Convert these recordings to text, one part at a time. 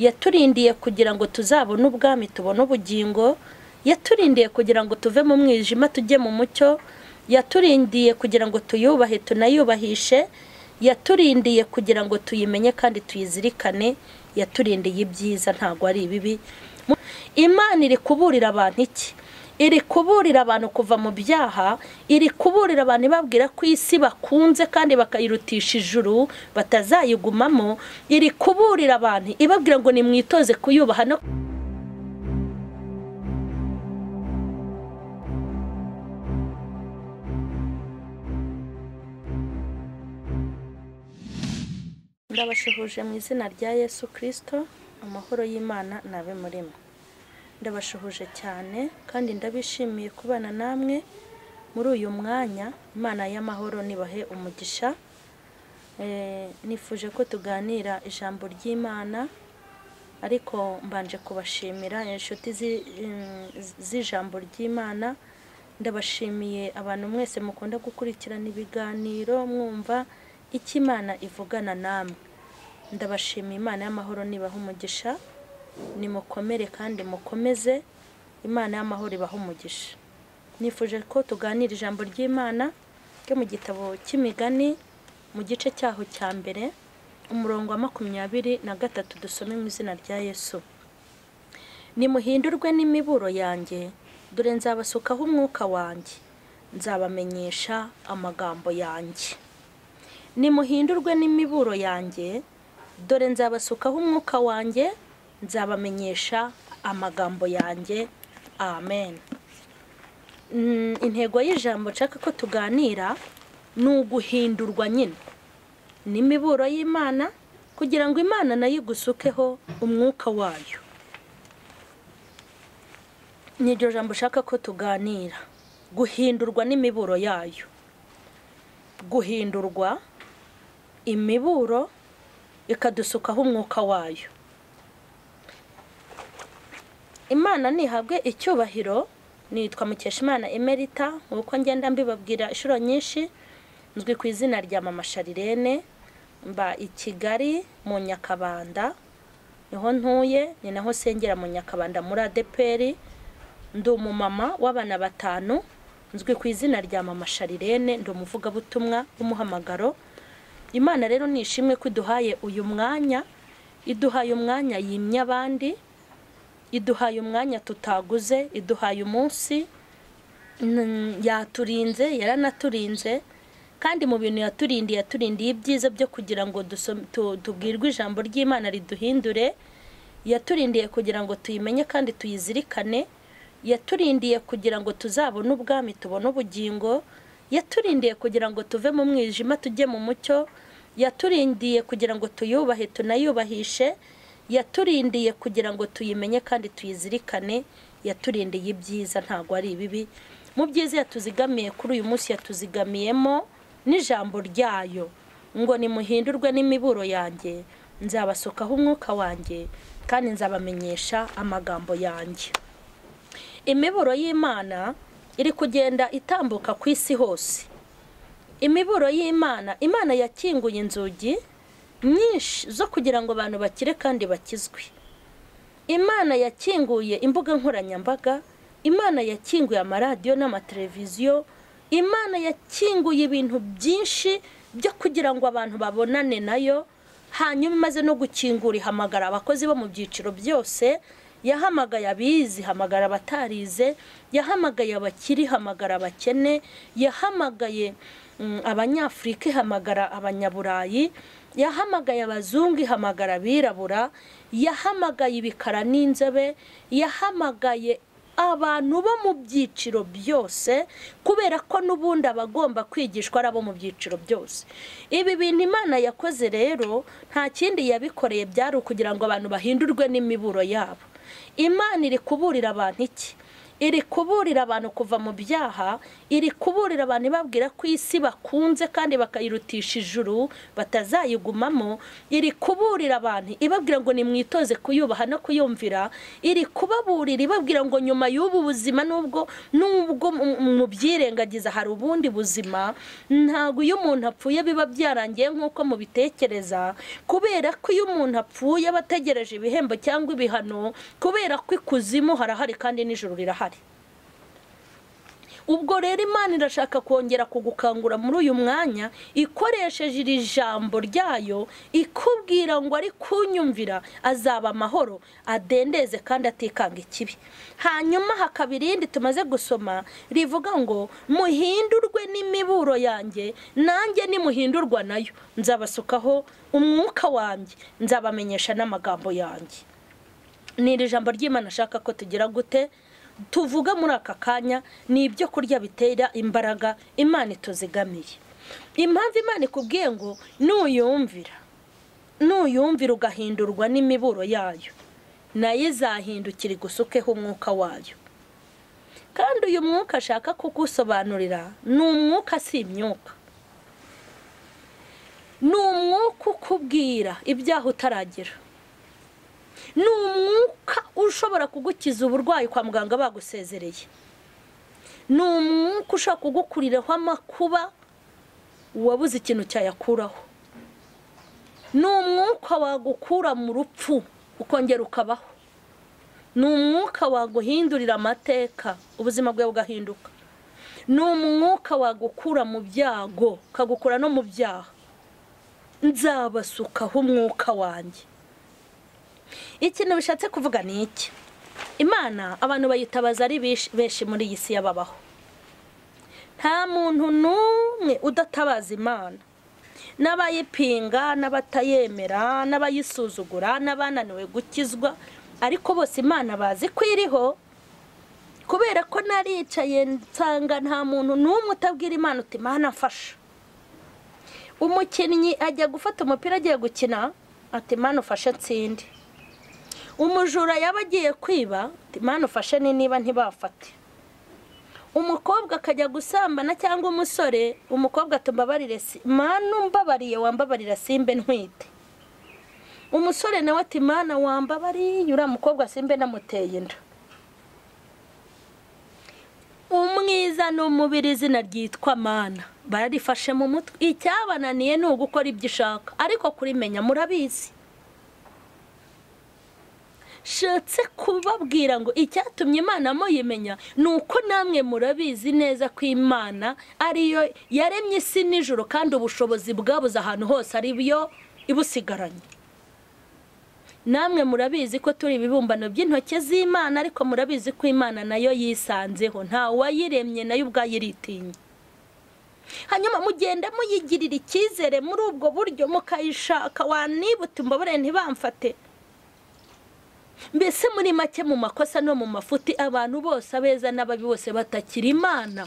yaturindiye kugira ngo tuzabone ubwami tubone ubugingo yaturindiye kugira ngo tuve mu mwijima tujye mu mucyo yaturindiye kugira ngo tuyubahe tunayubahishe yaturindiye kugira ngo tuyimenye kandi tuyizirikane yaturindiye ibyiza ntabwo ari ibibi imana iri kuburira abantu iki iri kuburira abantu kuva mu byaha iri kuburira abantu ibabwira ko isi bakunze kandi bakayirutisha ijuru batazayigumamo iri kuburira abantu ibabwira ngo nimwitoze kuyubaha no ndabashuhuje mu izina rya yesu kirisito amahoro y'imana nabe murimo ndabashuhuje cyane kandi ndabishimiye kubana namwe muri uyu mwanya imana y'amahoro nibahe umugisha nifuje ko tuganira ijambo ry'imana ariko mbanje kubashimira inshuti z'ijambo ry'imana ndabashimiye abantu mwese mukunda gukurikirana ibiganiro mwumva icyo imana ivugana namwe ndabashimiye imana y'amahoro nibahe umugisha nimukomere kandi mukomeze imana y'amahoro ibaha umugisha nifuje ko tuganira ijambo ry'imana ryo mu gitabo cy'imigani mu gice cyaho cya mbere umurongo wa makumyabiri na gatatu dusome mu izina rya yesu nimuhindurwe n'imiburo yanjye dore nzabasukaho umwuka wanjye nzabamenyesha amagambo yanjye nimuhindurwe n'imiburo yanjye dore nzabasukaho umwuka wanjye nzabamenyesha amagambo yanjye amen intego y'ijambo nshaka ko tuganira ni uguhindurwa nyine n'imiburo y'imana kugira ngo imana nayo igusukeho umwuka wayo ni iryo jambo ushaka ko tuganira guhindurwa n'imiburo yayo guhindurwa imiburo ikadusukaho umwuka wayo imana ntihabwe icyubahiro nitwa mukeshimana emerita nk'uko ngenda mbibabwira inshuro nyinshi nzwi ku izina rya mama sharirene mba i kigali mu nyakabanda niho ntuye ni naho sengera mu nyakabanda muri adeperi ndi umumama w'abana batanu nzwi ku izina rya mama sharirene ndi umuvugabutumwa w'umuhamagaro imana rero ni ishimwe ko iduhaye uyu mwanya iduhaye umwanya yimye abandi iduhaye umwanya tutaguze iduhaye umunsi yaturinze yaranaturinze kandi mu bintu yaturindiye yaturindiye ibyiza byo kugira ngo tubwirwe ijambo ry'imana riduhindure yaturindiye kugira ngo tuyimenye kandi tuyizirikane yaturindiye kugira ngo tuzabone ubwami tubone ubugingo yaturindiye kugira ngo tuve mu mwijima tujye mu mucyo yaturindiye kugira ngo tuyubahe tunayubahishe yaturindiye kugira ngo tuyimenye kandi tuyizirikane yaturindiye ibyiza ntabwo ari ibibi mu byiza yatuzigamiye kuri uyu munsi yatuzigamiyemo n'ijambo ryayo ngo nimuhindurwe n'imiburo yanjye nzabasukaho umwuka wanjye kandi nzabamenyesha amagambo yanjye imiburo y'imana iri kugenda itambuka ku isi hose imiburo y'imana imana yakinguye inzugi nyinshi zo kugira ngo abantu bakire kandi bakizwe imana yakinguye imbuga nkoranyambaga imana yakinguye amaradiyo n'amateleviziyo imana yakinguye ibintu byinshi byo kugira ngo abantu babonane nayo hanyuma imaze no gukingura ihamagara abakozi bo mu byiciro byose yahamagaye abizi hamagara abatarize yahamagaye abakiri hamagara abakene yahamagaye abanyafurika ihamagara abanyaburayi yahamagaye abazungu ihamagara abirabura yahamagaye ibikara n'inzobe yahamagaye abantu bo mu byiciro byose kubera ko n'ubundi abagomba kwigishwa ari abo mu byiciro byose ibi bintu imana yakoze rero nta kindi yabikoreye byari ukugira ngo abantu bahindurwe n'imiburo yabo imana iri kuburira abantu iki iri kuburira abantu kuva mu byaha iri kuburira abantu ibabwira ko isi bakunze kandi bakayirutisha ijuru batazayigumamo iri kuburira abantu ibabwira ngo nimwitoze kuyubaha no kuyumvira iri kubaburira ibabwira ngo nyuma y'ubu buzima nubwo nubwo mu byirengagiza hari ubundi buzima ntabwo iyo umuntu apfuye biba byarangiye nk'uko mubitekereza kubera ko iyo umuntu apfuye aba ategereje ibihembo cyangwa ibihano kubera ko ikuzimu harahari kandi n'ijoro rirahari ubwo rero imana irashaka kongera kugukangura muri uyu mwanya ikoresheje iri jambo ryayo ikubwira ngo ari kunyumvira azaba amahoro adendeze kandi atikanga ikibi hanyuma hakaba irindi tumaze gusoma rivuga ngo muhindurwe n'imiburo yanjye nanjye nimuhindurwa nayo nzabasukaho umwuka wanjye nzabamenyesha n'amagambo yanjye ni iri jambo ry'imana ashaka ko tugira gute tuvuga muri aka kanya ni ibyo kurya bitera imbaraga imana ituzigamiye impamvu imana ikubwiye ngo nuyumvira nuyumvira ugahindurwa n'imiburo yayo nayo izahindukira igusukeho umwuka wayo kandi uyu mwuka ashaka kugusobanurira ni umwuka si imyuka ni umwuka ukubwira ibyaha utaragira ni umwuka ushobora kugukiza uburwayi kwa muganga bagusezereye ni umwuka ushobora kugukuriraho amakuba uwabuze ikintu cyayakuraho ni umwuka wagukura mu rupfu ukongera ukabaho ni umwuka waguhindurira amateka ubuzima bwawe bugahinduka ni umwuka wagukura mu byago ukagukura no mu byaha nzabasukaho umwuka wanjye ikintu bishatse kuvuga ni iki imana abantu bayitabaza ari benshi muri iyi si y'ababaho nta muntu n'umwe udatabaza imana n'abayipinga n'abatayemera n'abayisuzugura n'abananiwe gukizwa ariko bose imana bazi ko iriho kubera ko naricaye nsanga nta muntu n'umwe utabwira imana uti imana afasha umukinnyi ajya gufata umupira agiye gukina ati imana ufashe nsinde umujura yaba agiye kwiba imana ufashe ni niba ntibafate umukobwa akajya gusambana cyangwa umusore umukobwa tumbabarire mana umbabariye wambabarira simbe ntwite umusore nawe ati mana wambabariye uriya mukobwa simbe namuteye inda umwiza ni umubiri izina ryitwa mana bararifashe mu mutwe icyabananiye ni ugukora ibyo ushaka ariko kurimenya murabizi shatse kubabwira ngo icyatumye imana muyimenya ni uko namwe murabizi neza ko imana ariyo yaremye isi nijoro kandi ubushobozi bwabuze ahantu hose ari byo ibusigaranye namwe murabizi ko turi ibibumbano by'intoki z'imana ariko murabizi ko imana nayo yisanzeho nta wayiremye nayo ubwayo iritinya hanyuma mugenda muyigirira icyizere muri ubwo buryo mukayishaka wanibuta imbabare ntibamfate mbese muri make mu makosa no mu mafuti abantu bose abeza n'ababi bose batakira imana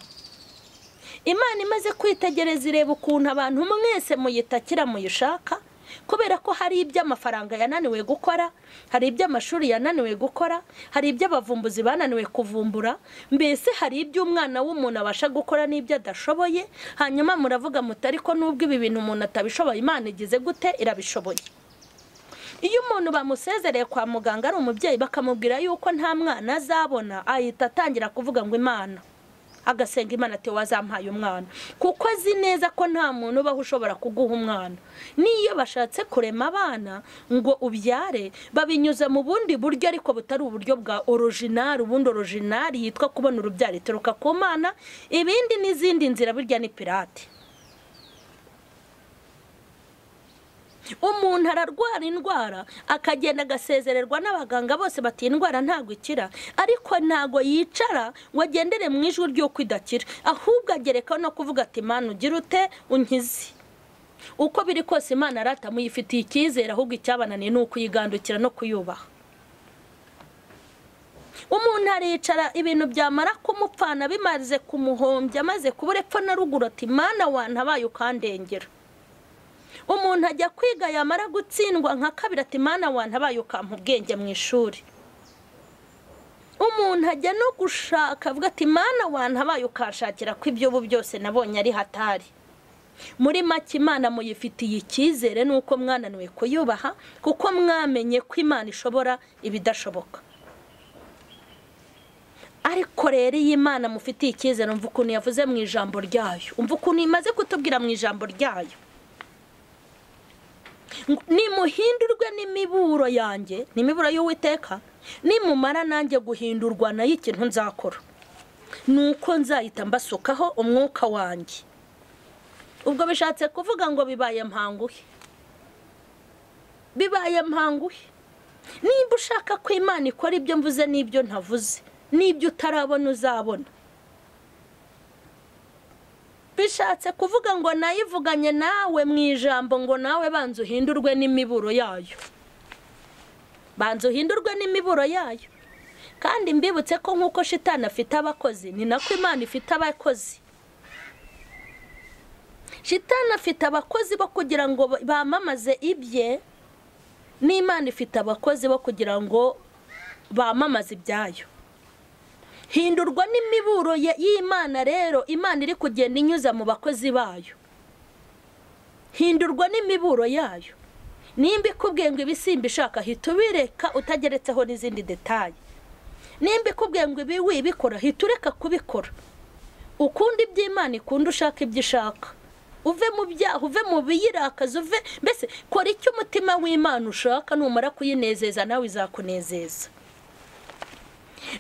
imana imaze kwitegereza ireba ukuntu abantu mwese muyitakira muyishaka kubera ko hari ibyo amafaranga yananiwe gukora hari ibyo amashuri yananiwe gukora hari ibyo abavumbuzi bananiwe kuvumbura mbese hari ibyo umwana w'umuntu abasha gukora n'ibyo adashoboye hanyuma muravuga muti ariko nubwo ibi bintu umuntu atabishoboye imana igize gute irabishoboye iyo umuntu bamusezereye kwa muganga ari umubyeyi bakamubwira yuko nta mwana azabona ahita atangira kuvuga ngo imana agasenga imana ati wazampaye umwana kuko azi neza ko nta muntu ubaho ushobora kuguha umwana n'iyo bashatse kurema abana ngo ubyare babinyuza mu bundi buryo ariko butari uburyo bwa orojinari ubundi orojinari yitwa kubona urubyaro ituruka ku mana ibindi n'izindi nzira burya ni pirate umuntu ararwara indwara akagenda agasezererwa n'abaganga bose bati indwara ntabwo ikira ariko ntabwo yicara ngo agendere mu ijwi ry'uko idakira ahubwo agerekaho no kuvuga ati imana ugira ute unkize uko biri kose imana arata muyifitiye icyizere ahubwo icyabananiye ni ukuyigandukira no kuyubaha umuntu aricara ibintu byamara kumupfana bimaze kumuhombya amaze kubura epfo na ruguru ati imana wantabaye ukandengera umuntu ajya kwiga yamara gutsindwa nka kabiri ati imana wantabaye ukampa ubwenge mu ishuri umuntu ajya no gushaka avuga ati mana wantabaye ukanshakira ko ibyobo byose nabonye ari hatari muri make imana muyifitiye icyizere nuko mwananiwe kuyubaha kuko mwamenye ko imana ishobora ibidashoboka ariko rero iyi mana mufitiye icyizere umva ukuntu yavuze mu ijambo ryayo umva ukuntu imaze kutubwira mu ijambo ryayo nimuhindurwe n'imiburo yanjye ni imiburo y'uwiteka nimumara nanjye guhindurwa nayo ikintu nzakora ni uko nzahita mbasukaho umwuka wanjye ubwo bishatse kuvuga ngo bibaye mpanguhe bibaye mpanguhe nimba ushaka ko imana ikora ibyo mvuze n'ibyo ntavuze n'ibyo utarabona uzabona bishatse kuvuga ngo nayivuganye nawe mu ijambo ngo nawe banza uhindurwe n'imiburo yayo banza uhindurwe n'imiburo yayo kandi mbibutse ko nk'uko shitani afite abakozi ni nako imana ifite abakozi shitani afite abakozi bo kugira ngo bamamaze ibye n'imana ifite abakozi bo kugira ngo bamamaze ibyayo hindurwa n'imiburo y'imana rero imana iri kugenda inyuza mu bakozi bayo hindurwa n'imiburo yayo nimba ikubwiye ngo ibisimba ishaka hita ubireka utageretseho n'izindi detaye nimba ikubwiye ngo ibi wibikora hita ureka kubikora ukunda iby'imana ikunda ushaka ibyo ushaka uve mu byaha uve mu biyirakaza uve mbese kora icyo umutima w'imana ushaka numara kuyinezeza nawe izakunezeza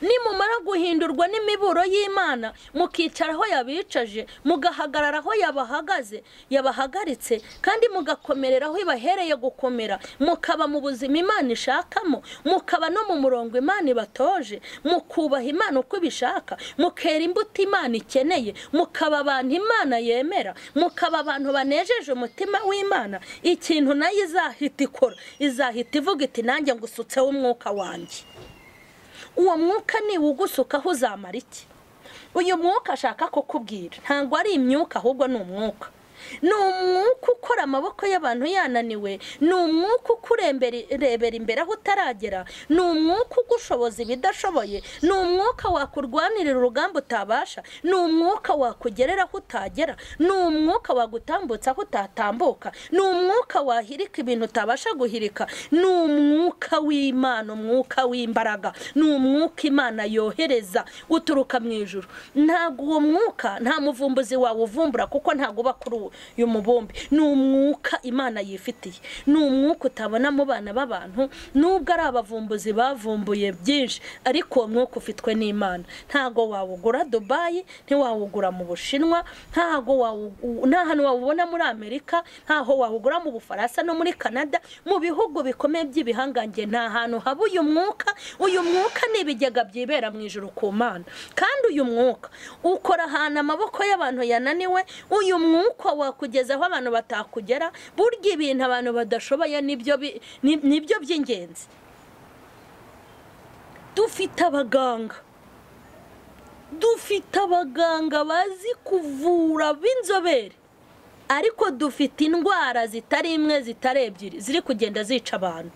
nimumara guhindurwa n'imiburo y'imana mukicara aho yabicaje mugahagarara aho yabahagaze yabahagaritse kandi mugakomerera aho ibahereye gukomera mukaba mu buzima imana ishakamo mukaba no mu murongo imana ibatoje mukubaha imana uko ibishaka mukera imbuto imana ikeneye mukaba abantu imana yemera mukaba abantu banejeje umutima w'imana ikintu nayo izahita ikora izahita ivuga iti nanjye ngusutseho umwuka wanjye uwo mwuka niwugusukaho uzamara iki uyu mwuka ashaka kukubwira ntabwo ari imyuka ahubwo ni umwuka ni umwuka ukora amaboko y'abantu yananiwe ni umwuka ukurebera imbere aho utaragera ni umwuka ugushoboza ibidashoboye ni umwuka wakurwanirira urugamba utabasha ni umwuka wakugerera aho utagera ni umwuka wagutambutsa aho utatambuka ni umwuka wahirika ibintu utabasha guhirika ni umwuka w'imana umwuka w'imbaraga ni umwuka imana yohereza uturuka mu ijoro ntabwo uwo mwuka nta muvumbuzi wawuvumbura kuko ntabwo uba kuri uwo uyu mubumbe ni umwuka imana yifitiye ni umwuka utabona mu bana b'abantu nubwo ari abavumbuzi bavumbuye byinshi ariko uwo mwuka ufitwe n'imana ntabwo wawugura dubayi ntiwawugura mu bushinwa ntabwo nta hantu wawubona muri amerika ntaho wawugura mu bufaransa no muri canada mu bihugu bikomeye by'ibihangange nta hantu haba uyu mwuka uyu mwuka ni ibigega byibera mu ijoro ku mana kandi uyu mwuka ukora ahantu amaboko y'abantu yananiwe uyu mwuka wakugeza aho abantu batakugera burya ibintu abantu badashoboye nibyo by'ingenzi dufite abaganga dufite abaganga bazi kuvura b'inzobere ariko dufite indwara zitari imwe zitari ebyiri ziri kugenda zica abantu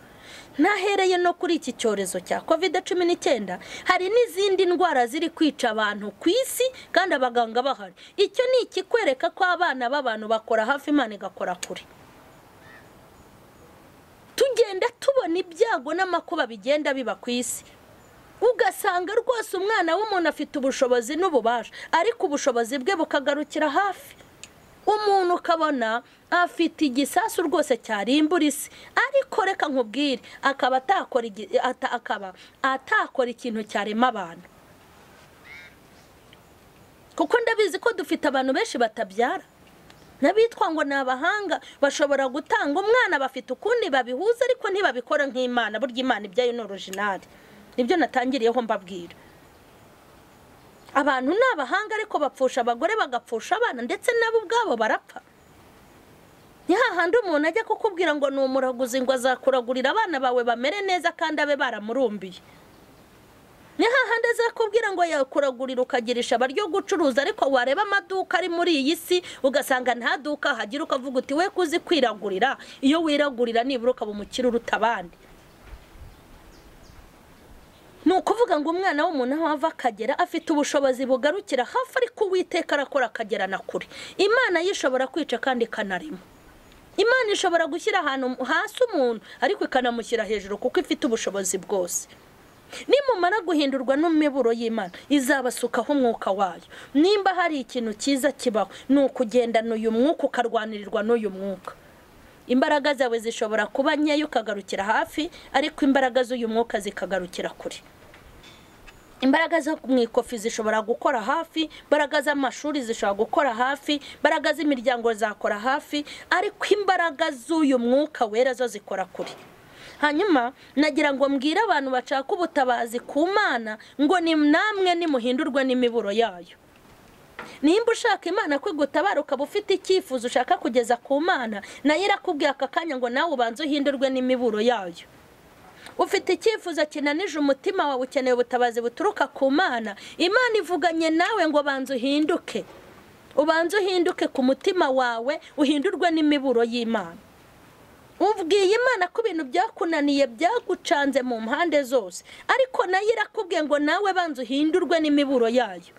ntahereye no kuri iki cyorezo cya kovide cumi n'icyenda hari n'izindi ndwara ziri kwica abantu ku isi kandi abaganga bahari icyo ni ikikwereka ko abana b'abantu bakora hafi imana igakora kure tugenda tubona ibyago n'amakuba bigenda biba ku isi ugasanga rwose umwana w'umuntu afite ubushobozi n'ububasha ariko ubushobozi bwe bukagarukira hafi umuntu ukabona afite igisasu rwose cyarimbura isi ariko reka nkubwire akaba atakora akaba atakora ikintu cyarema abantu kuko ndabizi ko dufite abantu benshi batabyara n'abitwa ngo ni abahanga bashobora gutanga umwana bafite ukundi babihuza ariko ntibabikora nk'imana burya imana ibyayo ni orojinari nibyo natangiriyeho mbabwira abantu ni abahanga ariko bapfusha abagore bagapfusha abana ndetse nabo ubwabo barapfa ni hahandi umuntu ajya kukubwira ngo ni umuraguzi ngo azakuragurira abana bawe bamere neza kandi abe baramurumbiye ni hahandi azakubwira ngo yakuragurira ukagirisha abaryo gucuruza ariko wareba amaduka ari muri iyi si ugasanga nta duka hagira ukavuga uti we kuzi kwiragurira iyo wiragurira nibura ukaba umukire uruta abandi ni kuvuga ngo umwana w'umuntu aho ava akagera afite ubushobozi bugarukira hafi ariko uwiteka arakora akagera na kure imana yishobora kwica kandi ikanarima imana ishobora gushyira ahantu hasi umuntu ariko ikanamushyira hejuru kuko ifite ubushobozi bwose nimumara guhindurwa n'imiburo y'imana izabasukaho umwuka wayo nimba hari ikintu cyiza kibaho ni ukugendana uyu mwuka ukarwanirirwa n'uyu mwuka imbaraga zawe zishobora kuba nkeya ukagarukira hafi ariko imbaraga z'uyu mwuka zikagarukira kure imbaraga zo mu ikofi zishobora gukora hafi imbaraga z'amashuri zishobora gukora hafi imbaraga z'imiryango zakora hafi ariko imbaraga z'uyu mwuka wera zo zikora kure hanyuma nagira ngo mbwire abantu bashaka ubutabazi ku mana ngo ni namwe nimuhindurwe n'imiburo yayo nimba ushaka imana ko igutabara ukaba ufite icyifuzo ushaka kugeza ku mana nayo irakubwiye aka kanya ngo nawe ubanze uhindurwe n'imiburo yayo ufite icyifuzo kinanije umutima wawe ukeneye ubutabazi buturuka ku mana imana ivuganye nawe ngo banza uhinduke ubanze uhinduke ku mutima wawe uhindurwe n'imiburo y'imana ubwiye imana ko ibintu byakunaniye byagucanze mu mpande zose ariko nayo irakubwiye ngo nawe banza uhindurwe n'imiburo yayo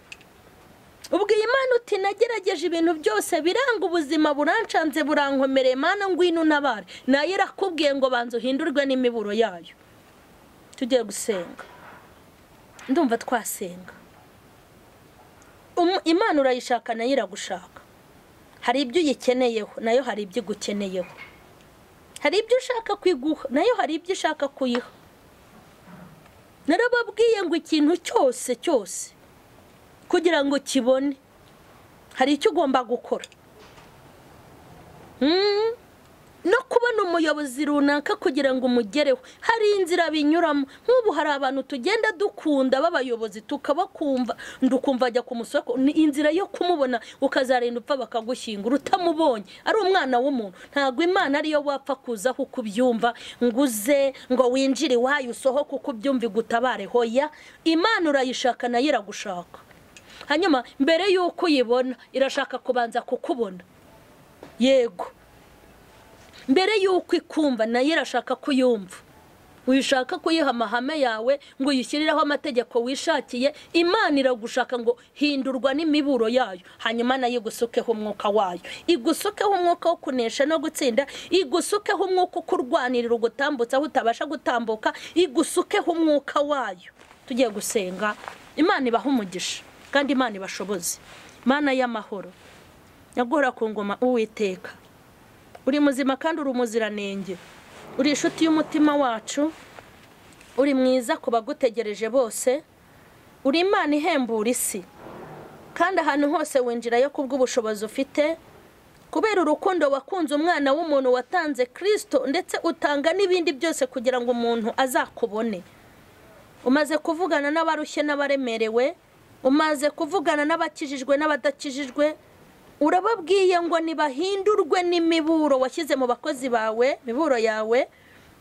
ubwiye imana uti nagerageje ibintu byose biranga ubuzima burancanze burankomereye mana ngwino unabare nayo irakubwiye ngo banza uhindurwe n'imiburo yayo tugiye gusenga ndumva twasenga imana urayishaka nayo iragushaka hari ibyo uyikeneyeho nayo hari ibyo igukeneyeho hari ibyo ushaka kwiguha nayo hari ibyo ushaka kuyiha narababwiye ngo ikintu cyose cyose kugira ngo kibone hari icyo ugomba gukora no kubona umuyobozi runaka kugira ngo umugereho hari inzira binyuramo nk'ubu hari abantu tugenda dukunda b'abayobozi tukabakumva ndukumva ajya ku musoko ni inzira yo kumubona ukazarinda upfa bakagushyingura utamubonye ari umwana w'umuntu ntabwo imana ariyo wapfa kuzaho uko ubyumva ngo uze ngo winjire iwayo usohoke uko ubyumva igutabare hoya imana urayishaka nayo iragushaka hanyuma mbere y'uko uyibona irashaka kubanza kukubona yego mbere y'uko ikumva nayo irashaka kuyumva uyishaka kuyiha amahame yawe ngo uyishyirireho amategeko wishakiye imana iragushaka ngo hindurwa n'imiburo yayo hanyuma nayo igusukeho umwuka wayo igusukeho umwuka wo kunesha no gutsinda igusukeho umwuka ukurwanirira ugutambutsa aho utabasha gutambuka igusukeho umwuka wayo tugiye gusenga imana ibaha umugisha kandi imana ibashoboze imana y'amahoro nyagura ku ngoma uwiteka uri muzima kandi uri umuziranenge uri inshuti y'umutima wacu uri mwiza ku bagutegereje bose uri imana ihembura isi kandi ahantu hose winjirayo kubw'ubushobozi ufite kubera urukundo wakunze umwana w'umuntu watanze kirisito ndetse utanga n'ibindi byose kugira ngo umuntu azakubone umaze kuvugana n'abarushye n'abaremerewe umaze kuvugana n'abakijijwe n'abadakijijwe urababwiye ngo ntibahindurwe n'imiburo washyize mu bakozi bawe imiburo yawe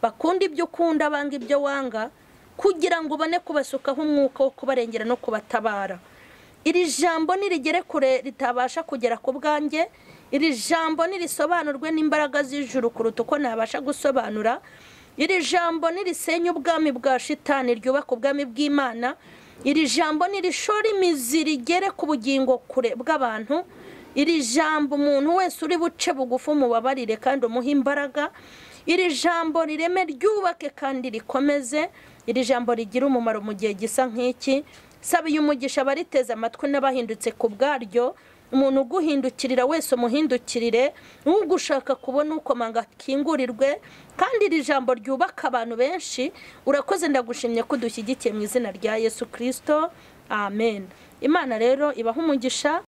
bakunda ibyo ukunda banga ibyo wanga kugira ngo ubone kubasukaho umwuka wo kubarengera no kubatabara iri jambo nirigere kure ritabasha kugera ku bwanjye iri jambo nirisobanurwe n'imbaraga z'ijuru kuruta uko nabasha gusobanura iri jambo nirisenye ubwami bwa shitani ryubaka ubwami bw'imana iri jambo nirishora imizi rigere ku bugingo kure bw'abantu iri jambo umuntu wese uri buce bugufi umubabarire kandi umuhe imbaraga iri jambo rireme ryubake kandi rikomeze iri jambo rigira umumaro mu gihe gisa nk'iki saba uyu mugisha abariteze amatwi n'abahindutse ku bwaryo umuntu uguhindukirira wese umuhindukirire ugushaka kubona ukomanga akingurirwe kandi iri jambo ryubaka abantu benshi urakoze ndagushimye ko udushyigikiye mu izina rya yesu kirisito amen imana rero ibaha umugisha